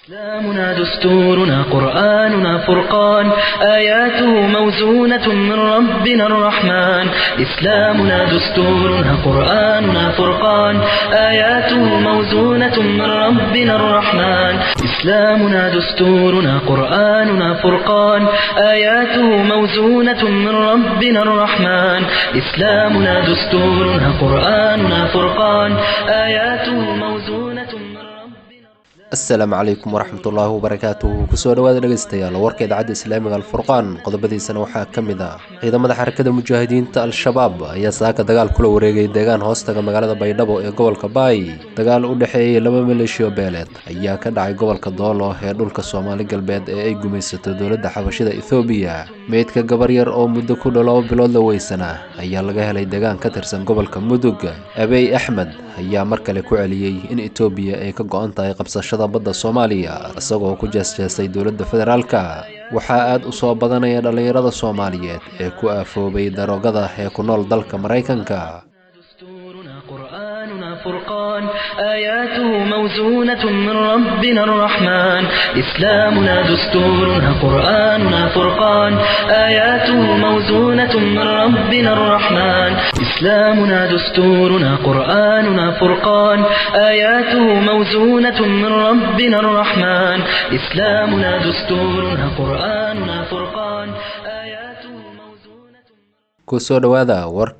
إسلامنا دستورنا قرآننا فرقان آياته موزونة من ربنا الرحمن إسلامنا دستورنا قرآننا فرقان آياته موزونة من ربنا الرحمن إسلامنا دستورنا قرآننا فرقان آياته موزونة من ربنا الرحمن إسلامنا دستورنا قرآننا فرقان آياته موزونة من ربنا asalaamu calaykum waraxmatullaahi wabarakaatuhu kusoo dhawaada dhegeystayaal warka idaacadda islaamiga alfurqaan qodobadiisana waxaa ka mid ah ciidamada xarakada mujaahidiinta al-shabaab ayaa saaka dagaal kula wareegay deegaan hoostaga magaalada baydhabo ee gobolka baay dagaal u dhexeeyey laba maleeshiyo beeleed ayaa ka dhacay gobolka doolo ee dhulka soomaali galbeed ee ay gumaysato dowladda xabashida ethoobiya meydka gabar yar oo muddo ku dhow laba bilood la weysana ayaa laga helay deegaan ka tirsan gobolka mudug abey axmed ayaa mar kale ku celiyey in etoobiya ay ka go-an tahay qabsashada badda soomaaliya isagoo ku jeesjeestay dowladda federaalka waxaa aad u soo badanaya dhallinyarada soomaaliyeed ee ku aafoobay daroogada ee ku nool dalka maraykanka دستورنا قرآننا فرقان آياته موزونة من ربنا الرحمن إسلامنا دستورنا قرآننا فرقان آياته موزونة من ربنا الرحمن إسلامنا دستورنا قرآننا فرقان آياته موزونة من ربنا الرحمن إسلامنا دستورنا قرآننا فرقان آياته موزونة kusoo dhowaada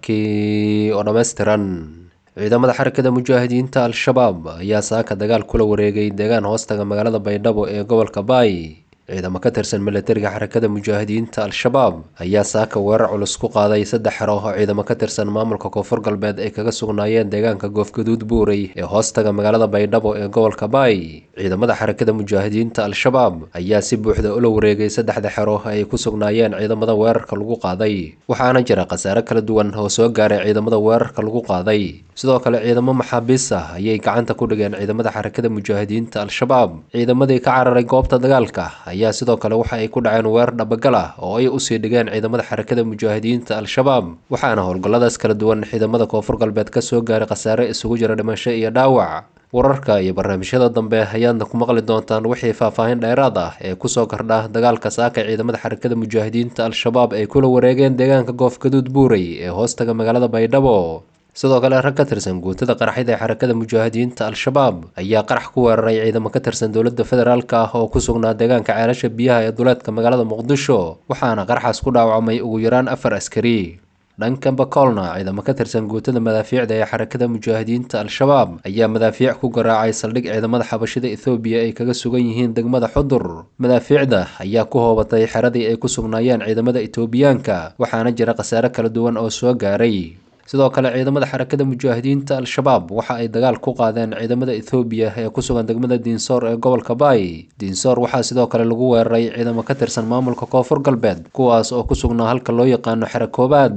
warkii oo dhammaystiran ciidamada xarakada mujaahidiinta al-shabaab ayaa saaka dagaal kula wareegay deegaan hoostaga magaalada baydhabo ee gobolka baay ciidamo ka tirsan milatariga xarakada mujaahidiinta al-shabaab ayaa saaka weerar culus ku qaaday saddex xero oo ciidamo ka tirsan maamulka koonfur galbeed ay kaga sugnaayeen deegaanka goofgaduud buurey ee hoostaga magaalada baydhabo ee gobolka baay ciidamada xarakada mujaahidiinta al-shabaab ayaa si buuxda ula wareegay saddexda xero ay ku sugnaayeen ciidamada weerarka lagu qaaday waxaana jira khasaare kala duwan oo soo gaaray ciidamada weerarka lagu qaaday sidoo kale ciidamo maxaabiis ah ayay gacanta ku dhigeen ciidamada xarakada mujaahidiinta al-shabaab ciidamadii ka cararay goobta dagaalka ayaa sidoo kale waxa ay ku dhaceen weerar dhabagal ah oo ay usii dhigeen ciidamada xarakada mujaahidiinta al-shabaab waxaana howlgalladaas kala duwan ciidamada koonfur galbeed ka soo gaaray khasaare isugu jira dhimasho iyo dhaawac wararka iyo barnaamijyada dambe ayaadna ku maqli doontaan wixii faahfaahin dheeraad ah ee kusoo kordha dagaalka saaka ciidamada xarakada mujaahidiinta al-shabaab ay kula wareegeen deegaanka goofgaduud buurey ee hoostaga magaalada baydhabo sidoo kale rag ka tirsan guutada qaraxyada ee xarakada mujaahidiinta al-shabaab ayaa qarax ku weeraray ciidamo ka tirsan dowladda federaalk ah oo ku sugnaa deegaanka ceelasha biyaha ee duleedka magaalada muqdisho waxaana qaraxaas ku dhaawacmay ugu yaraan afar askari dhanka bakoolna ciidamo ka tirsan guutada madaafiicda ee xarakada mujaahidiinta al-shabaab ayaa madaafiic ku garaacay saldhig ciidamada xabashida ethoobiya ay kaga sugan yihiin degmada xudur madaafiicda ayaa ku hoobatay xeradii ay ku sugnaayeen ciidamada etoobiyaanka waxaana jira khasaare kala duwan oo soo gaaray sidoo kale ciidamada xarakada mujaahidiinta al-shabaab waxa ay dagaal ku qaadeen ciidamada ethoobiya ee ku sugan degmada diinsoor ee gobolka baay diinsoor waxaa sidoo kale lagu weeraray ciidamo ka tirsan maamulka koonfur galbeed kuwaas oo ku sugnaa halka loo yaqaano xero koobaad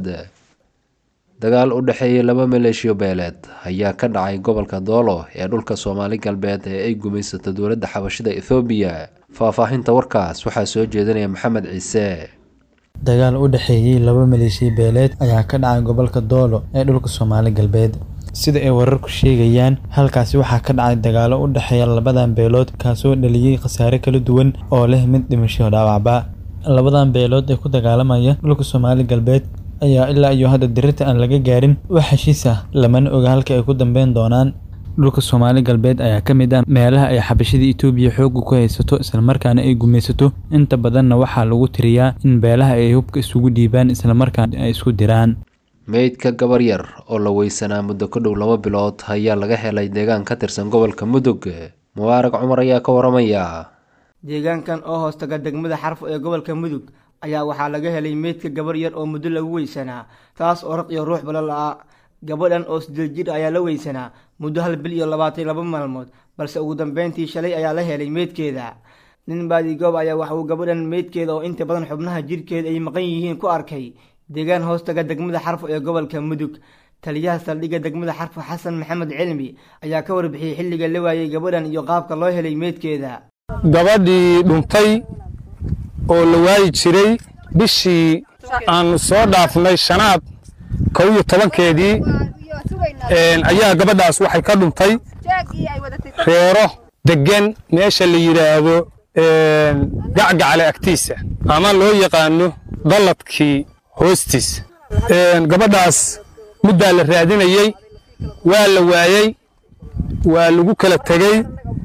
dagaal u dhexeeyey laba maleeshiyo beeleed ayaa ka dhacay gobolka doolo ee dhulka soomaali galbeed ee ay gumaysato dowladda xabashida ethoobiya faahfaahinta warkaas waxaa soo jeedinaya maxamed ciise dagaal u dhexeeyey laba maleeshiya beeleed ayaa ka dhacay gobolka doolo ee dhulka soomaali galbeed sida ay wararku sheegayaan halkaasi waxaa ka dhacay dagaalo u dhexeeya labadan beelood kaasoo dhaliyey khasaare kala duwan oo leh mid dhimasho dhaawacba labadan beelood ee ku dagaalamaya dhulka soomaali galbeed ayaa ilaa iyo hadda dirirta aan laga gaarin wax heshiis ah lamana oga halka ay ku dambeyn doonaan dhulka soomaali galbeed ayaa ka mid ah meelaha ay xabashada etoobiya xoogga ku haysato islamarkaana ay gumaysato inta badanna waxaa lagu tiriyaa in beelaha ay hubka isugu dhiibaan islamarkaana ay isku diraan meydka gabar yar oo la weysanaa muddo ku dhow laba bilood ayaa laga helay deegaan ka tirsan gobolka mudug mubaarag cumar ayaa ka waramaya deegaankan oo hoostaga degmada xarfo ee gobolka mudug ayaa waxaa laga helay meydka gabar yar oo muddo lagu weysanaa taas oo raq iyo ruux bala la-a gabadhan oo sideed jir ayaa la weysanaa muddo hal bil iyo labaatan laba maalmood balse ugu dambeyntii shalay ayaa la helay meydkeeda nin baadigoob ayaa waxa uu gabadhan meydkeeda oo inta badan xubnaha jirhkeeda ay maqan yihiin ku arkay deegaan hoostaga degmada xarfo ee gobolka mudug taliyaha saldhigga degmada xarfo xasan maxamed cilmi ayaa ka warbixiyey xilliga la waayey gabadhan iyo qaabka loo helay meydkeeda gabadhii dhuntay oo la waayi jiray bishii aan soo dhaafnay shanaad kow iyo tobankeedii ayaa gabadhaas waxay ka dhuntay reero deggan meesha la yidhaahdo gacgacle agtiisa ama loo yaqaano dalladkii hoostiisa gabadhaas muddaa la raadinayey waa la waayey waa lagu kala tegey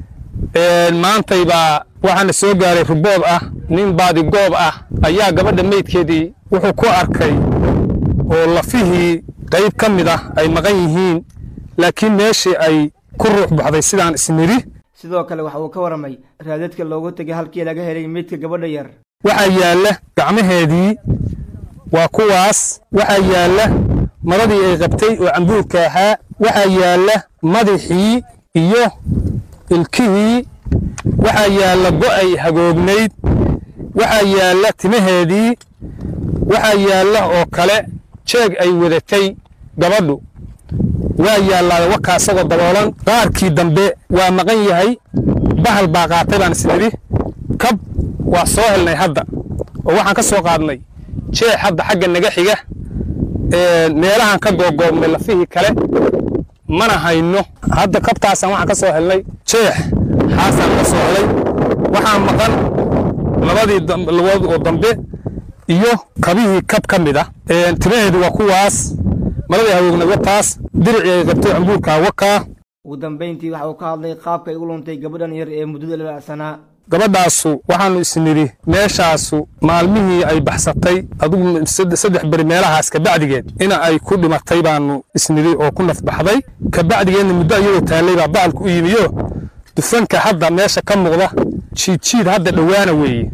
maantay baa waxaana soo gaaray rubood ah nin baadigoob ah ayaa gabadha meydkeedii wuxuu ku arkay oo lafihii qayb ka mid ah ay maqan yihiin laakiin meeshii ay ku ruux baxday sidaan isnidhi sidoo kale waxa uu ka waramay raadadka loogu tegay halkii laga helay meydka gabadha yar waxaa yaalla gacmaheedii waa kuwaas waxaa yaalla maradii ay qabtay oo cambuurka ahaa waxaa yaalla madaxii iyo ilkihii waxaa yaalla go'ay hagoognayd waxaa yaalla timaheedii waxaa yaalla oo kale jeeg ay wadatay gabadhu waa yaallaa wakaa isagoo daboolan qaarkii dambe waa maqan yahay bahal baa qaatay baan isnidhi kab waa soo helnay hadda oo waxaan ka soo qaadnay jeex hadda xagga naga xiga meelahaan ka googoobnay lafihii kale mana hayno hadda kabtaasaan waxaan ka soo helnay jeex xaasaan ka soo helay waxaa maqan labadii lugood oo dambe iyo kabihii kab ka mid ah timaheedu waa kuwaas maradii hawoogna wataas diricii ay qabtay cambuurkaa wakaa ugu dambayntii waxa uu ka hadlay qaabka ay u luntay gabadhan yar ee muddada lalacsanaa gabadhaasu waxaannu isnidhi meeshaasu maalmihii ay baxsatay adugu saddex beri meelahaas kabacdigeed ina ay ku dhimatay baannu isnidhi oo ku nafbaxday kabacdigeedna muddo iyadoo taallay baa bacalku u yimiyo dufanka hadda meesha ka muuqda jiidjiid hadda dhowaana weeye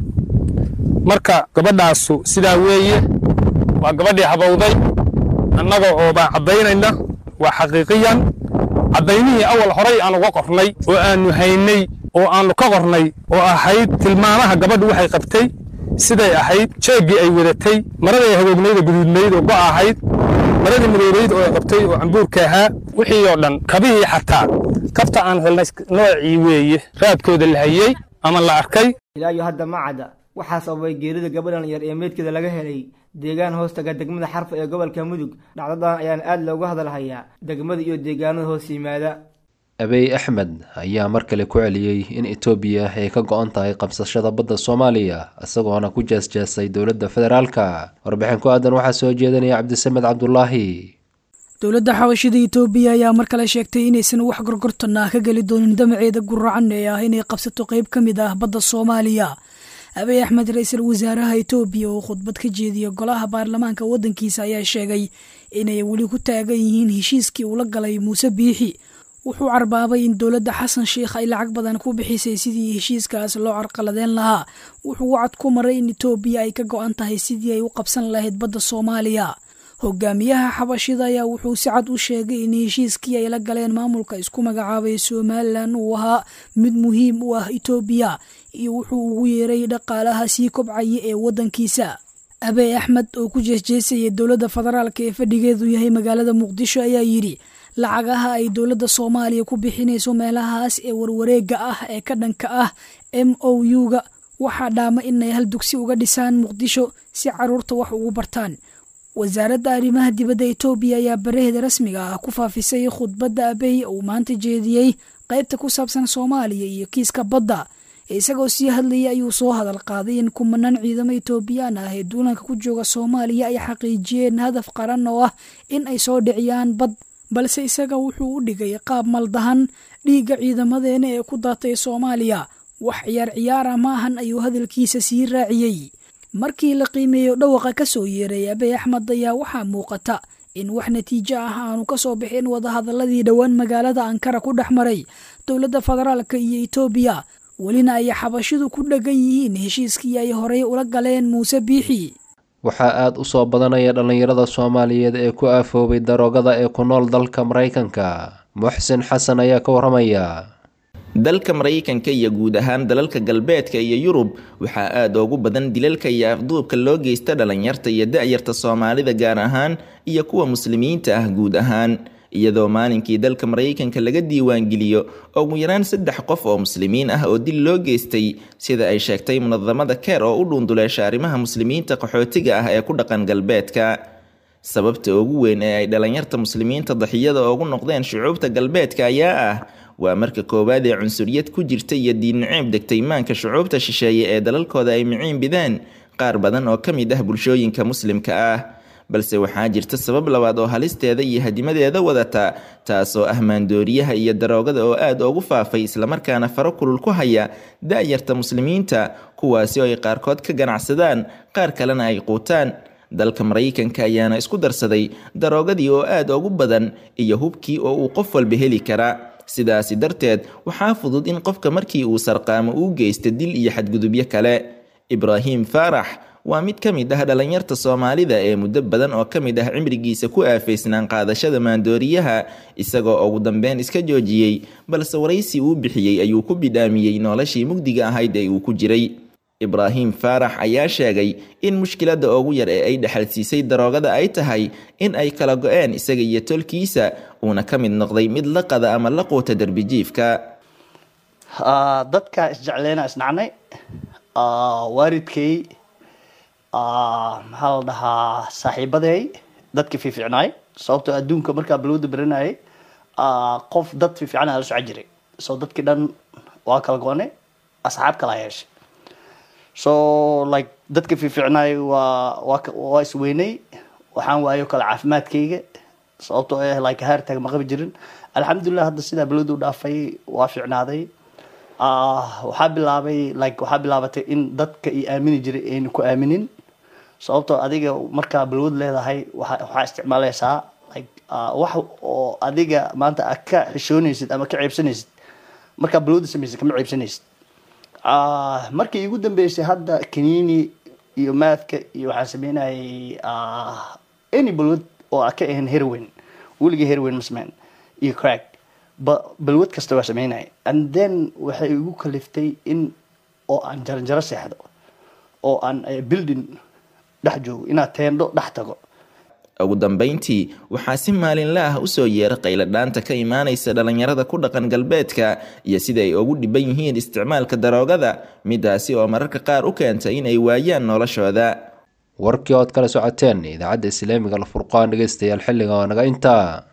marka gabadhaasu sidaa weeye waa gabadhii habowday annaga oo baan caddaynayna waa xaqiiqiyan caddaynihii awal horay aan uga qornay oo aannu haynay oo aannu ka qornay oo ahayd tilmaamaha gabadhu waxay qabtay siday ahayd jeeggii ay wadatay maradii ay hagoognayd oo guduudnayd oo go' ahayd maradii madoobayd oo ay qabtay oo cambuurka ahaa wixii oo dhan kabihii xataa kabta aan helnay noocii weeye raadkooda la hayey ama la arkay ilaa iyo hadda ma cadda waxaa sababay geerida gabadhan yar ee meydkeeda laga helay deegaan hoostaga degmada xarfa ee gobolka mudug dhacdadan ayaan aad looga hadalhayaa degmada iyo deegaanada hoos yimaada abey axmed ayaa mar kale ku celiyey in etoobiya ay ka go-an tahay qabsashada badda soomaaliya isagoona ku jeesjeesay dowladda federaalka warbixin ku aadan waxaa soo jeedinaya cabdisamed cabdulaahi dowladda xabashida etoobiya ayaa mar kale sheegtay inaysan wax gorgortan ah ka geli doonin damaceeda guracan ee ah inay qabsato qayb ka mid ah badda soomaaliya abiy axmed ra-iisul wasaaraha etoobiya oo khudbad ka jeediya golaha baarlamaanka waddankiisa ayaa sheegay inay weli ku taagan yihiin heshiiskii uu la galay muuse biixi wuxuu carbaabay in dowladda xasan sheikh ay lacag badan ku bixisay sidii heshiiskaas loo carqaladeen lahaa wuxuu wacad ku maray in etoobiya ay ka go-an tahay sidii ay u qabsan lahayd badda soomaaliya hogaamiyaha xabashida ayaa wuxuu si cad u sheegay in heshiiskii ay la galeen maamulka isku magacaabay somalilan uu ahaa mid muhiim u ah etoobiya iyo wuxuu ugu yeeray dhaqaalaha sii kobcaya ee waddankiisa abey axmed oo ku jeesjeesayay dowladda federaalk ee fadhigeedu yahay magaalada muqdisho ayaa yidhi lacagaha ay dowladda soomaaliya ku bixinayso meelahaas ee warwareega ah ee ka dhanka ah m o u-ga waxaa dhaama inay hal dugsi uga dhisaan muqdisho si caruurta wax ugu bartaan wasaaradda arrimaha dibadda etoobiya ayaa baraheeda rasmiga ah ku faafisay khudbadda abey uu maanta jeediyey qaybta ku saabsan soomaaliya iyo kiiska badda isagoo sii hadlayay ayuu soo hadal qaaday in kumanaan ciidamo etoobiyaan ah ee duulanka ku jooga soomaaliya ay xaqiijiyeen hadaf qaran oo ah in ay soo dhiciyaan bad balse isaga wuxuu u dhigay qaab maldahan dhiigga ciidamadeena ee ku daatay soomaaliya wax ciyaar ciyaara ma ahan ayuu hadalkiisa sii raaciyey markii la qiimeeyo dhawaqa ka soo yeeray abey axmed ayaa waxaa muuqata in wax natiijo ah aanu ka soo bixin wadahadaladii dhowaan magaalada ankara ku dhex maray dowladda federaalka iyo etoobiya welina ay xabashidu ku dheggan yihiin heshiiskii ay horey ula galeen muuse biixi waxaa aada u soo badanaya dhallinyarada soomaaliyeed ee ku aafoobay daroogada ee ku nool dalka maraykanka muxsin xasan ayaa ka waramaya dalka maraykanka iyo guud ahaan dalalka galbeedka iyo yurub waxaa aada ugu badan dilalka iyo afduubka loo geysta dhalinyarta iyo da-yarta soomaalida gaar ahaan iyo kuwa muslimiinta ah guud ahaan iyadoo maalinkii dalka maraykanka laga diiwaangeliyo ugu yaraan saddex qof oo muslimiin ah oo dil loo geystay sida ay sheegtay munadamada keer oo u dhuunduleesha arrimaha muslimiinta qaxootiga ah ee ku dhaqan galbeedka sababta ugu weyn ee ay dhalinyarta muslimiinta daxiyada ugu noqdeen shucuubta galbeedka ayaa ah waa marka koowaad ee cunsuriyad ku jirta iyo diin naceeb degtay maanka shucuubta shisheeye ee dalalkooda ay miciin bideen qaar badan oo ka mid ah bulshooyinka muslimka ah balse waxaa jirta sabab labaad oo halisteeda iyo hadimadeeda wadata taasoo ah maandooriyaha iyo daroogada oo aad ugu faafay islamarkaana faro kulul ku haya da-yarta muslimiinta kuwaasi oo ay qaarkood ka ganacsadaan qaar kalena ay quutaan dalka maraykanka ayaana isku darsaday daroogadii oo aad ugu badan iyo hubkii oo uu qof walba heli kara sidaasi darteed waxaa fudud in qofka markii uu sarqaamo uu geysta dil iyo xadgudubyo kale ibraahim faarax waa mid ka mid ah dhalinyarta soomaalida ee muddo badan oo ka mid ah cimrigiisa ku aafaysnaan qaadashada maandooriyaha isagoo ugu dambeyn iska joojiyey balse waraysi uu bixiyey ayuu ku bidhaamiyey noloshii mugdiga ahayd ee uu ku jiray ibraahim faarax ayaa sheegay in mushkiladda ugu yar ee ay dhexalsiisay daroogada ay tahay in ay kala go-een isaga iyo tolkiisa uuna ka mid noqday mid la qada ama la quuta derbijiifka dadka isjecleyna isnacnay waalidkay maxaa la dhahaa saaxiibaday dadka fiificnaay sababtoo adduunka markaa balwada baranayay qof dad fiifican la soco jiray so dadkii dhan waa kala go-onay asxaab kala yeeshay so like dadka fiificnaay waa waa waa isweynay waxaan waayo kale caafimaadkayga sababtoo ah like haartag ma qabi jirin alxamdulilah hadda sidaa balwada u dhaafay waa fiicnaaday waxaa bilaabay like waxaa bilaabatay in dadka i aamini jiray aynu ku aaminin sababtoo adiga markaa balwad leedahay waxaa isticmaalaysaa like wax oo adiga maanta a ka xishoonaysid ama ka ceebsanaysid markaa balwada samaysid kama ceebsanaysid markii igu dambeysay hadda kaniini iyo maadka iyo waxaan sameynayay any balwad oo a ka ahayn herwen weligii herwen ma sameyn iyo crack balwad kasta waa sameynaya and then waxay igu kaliftay in oo aan jaranjaro seexdo oo aan building dhex joogo inaad teendho dhex tago ugu dambeyntii waxaa si maalinla ah usoo yeera qayladhaanta ka imaanaysa dhalinyarada ku dhaqan galbeedka iyo sida ay ugu dhiban yihiin isticmaalka daroogada midaasi oo mararka qaar u keenta in ay waayaan noloshooda warkii ood kala socoteen idaacadda islaamiga alfurqaan dhegeystayaal xilliga oo naga intaa